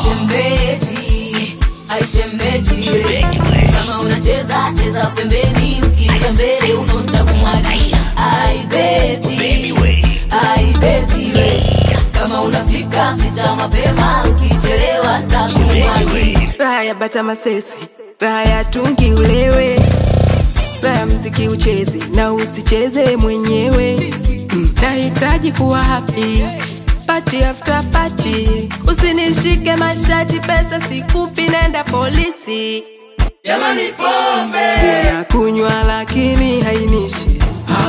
Aishemeji, aishemeji, kama unacheza cheza pembeni, ukija mbele unonta kumwagia. Ai baby, ai baby, kama unafika fika mapema, ukichelewa ntakumwagia. raha ya bata masesi raha ya tungi ulewe raha ya mziki ucheze na usicheze mwenyewe Mm, nahitaji kuwa happy party after party usinishike mashati pesa sikupi nenda polisi Jamani pombe na kunywa lakini hainishi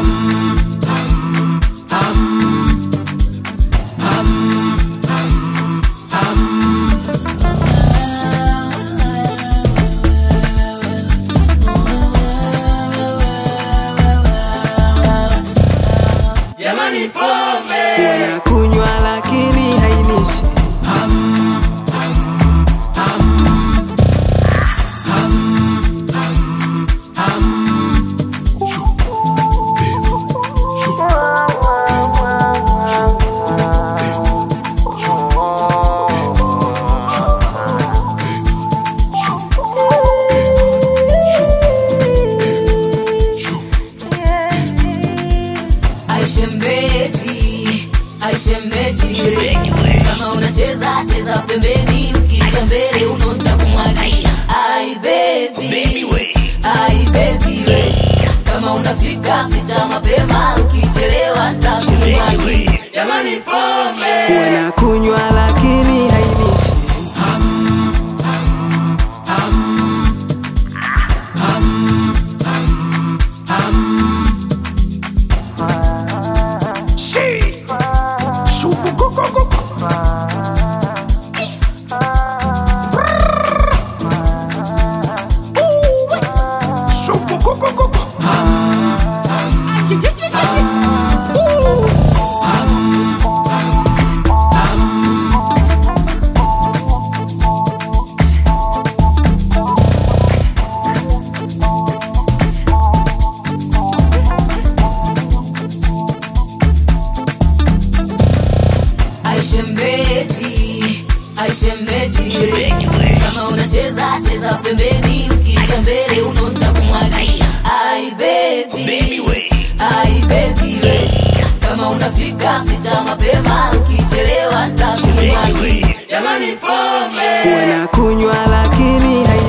Jamani pombe na kunywa lakini hainishi Aishemeji, aishemeji, kama unacheza cheza pembeni, ukija mbele unonta kumwagia. Ai baby, ai baby, kama unafika fika mapema, ukichelewa ntakumwagia. Jamani pombe na kunywa lakini hainishi Aishemeji, aishemeji, kama unacheza cheza pembeni, ukija mbele unonta kumwagia. Ai baby, ai baby, kama unafika fika mapema, ukichelewa ntakumwagia. Jamani pombe na kunywa lakini hainishi